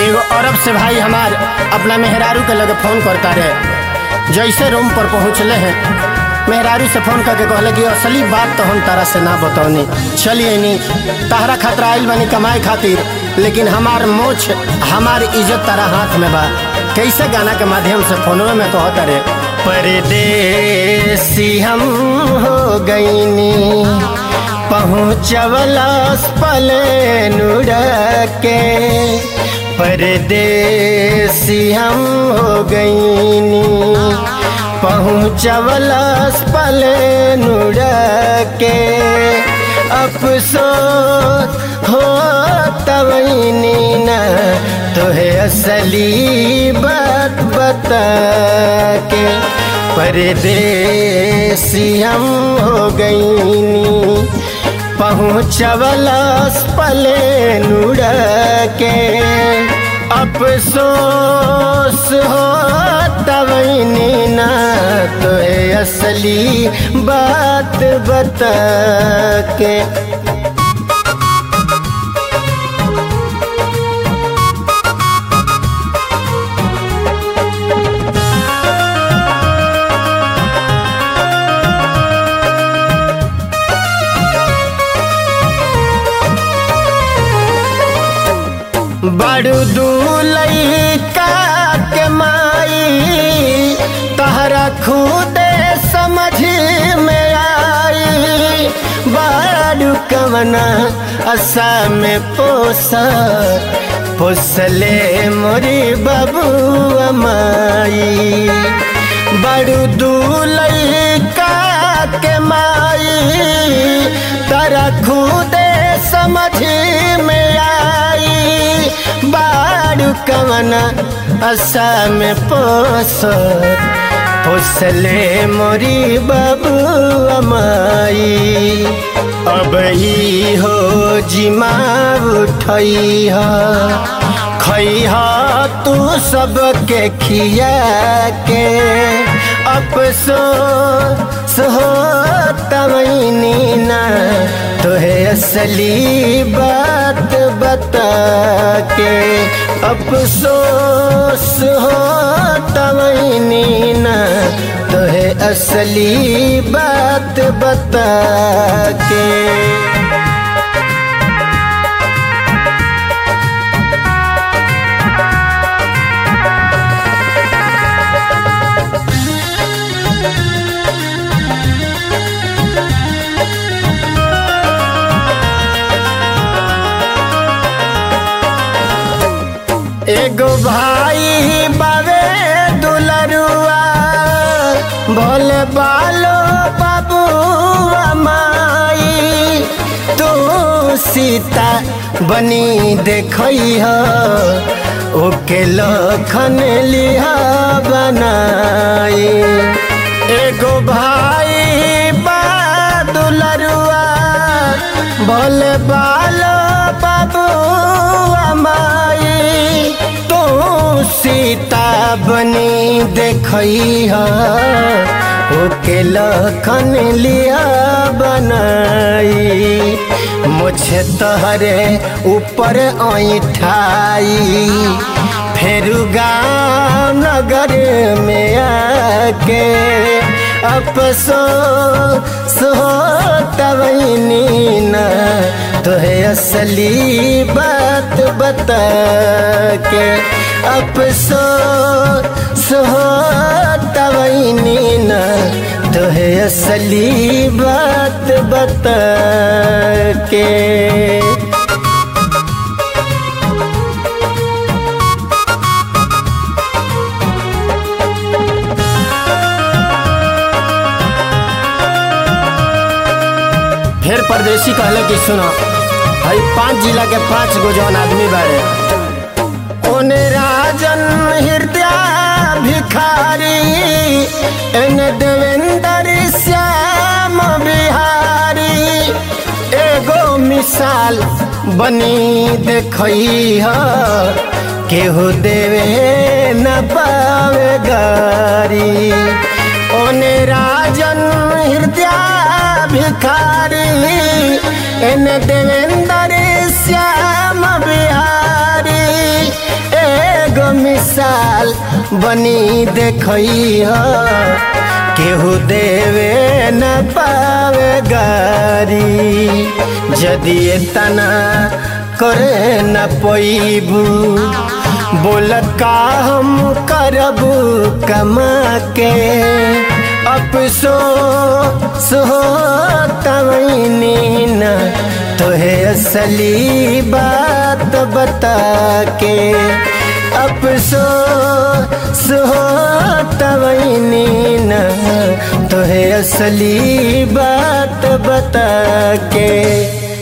एगो अरब से भाई हमार अपना मेहरारू के लगे फोन करता रहे जैसे रूम पर पहुँचले हैं मेहरारू से फोन करके कहले कि असली बात तो हम तारा से ना बतौनी चलिए नी तारा खतरा आइल बनी कमाए खातिर लेकिन हमार मोछ हमार इज्जत तारा हाथ में बा कैसे गाना के माध्यम से फोनवे में कहता रे परदेसी हम हो गईनी पहुँचवलस पले के परदेसी हम हो गईनी पहुँचवलस पले के अफसोस हो तवनी न तोहे असली बात बता के परदेसी हम हो गईनी पहुँचवलस पले के अफसोस हो तवनी ना तो असली बात बता के बड़ू दूलई का के माई तहरा खुदे समझ में आई बड़ू कवना असा में पोसा पोसले मोरी बाबू माई बड़ू दूलई का के माई तरा खुदे समझ में आई बाड़ू कवना असा में पोस पोसले मोरी बाबू अमाई अब ही हो जिमा उठई खैह तू सबके खिया के अफसोस हो तवनी ना तोहे असली बात बता के अफसोस हो तवनी ना तोहे असली बात बता के एगो भाई बावे दुलरुआ भोले बालो बाबू माई तू सीता बनी देखई हो ओके लखन लिहा बनाई एगो भाई बा दुलरुआ भोले बालो बाबू माई तू सीता बनी देखई ओके लखन लिया बनाई मुझे तहरे ऊपर ऐठाई फिर गाँव नगर में आके अफसोस हो तवनी ना तोहे असली बात बता के अफसोस हो तवनी ना तोहे असली बात बता के फिर परदेसी कहले कि सुनो भाई पांच जिला के पांच गो जौन आदमी बारे ओने राजन हृदय भिखारी एन देवेंद्र श्याम बिहारी एगो मिसाल बनी देखई ह केहू देवे न पावे गारी ओने राजन हृदय भिखारी एन देवेंद्र श्याम बिहारी मिसाल बनी देखई ह केहू देवे न पावे गारी जदि तना करे न पैबू बोल का हम करबू कमा के अफसोस हो तवनी न तोहे असली बात बता के अफसोस हो तवनी न तोहे असली बात बता के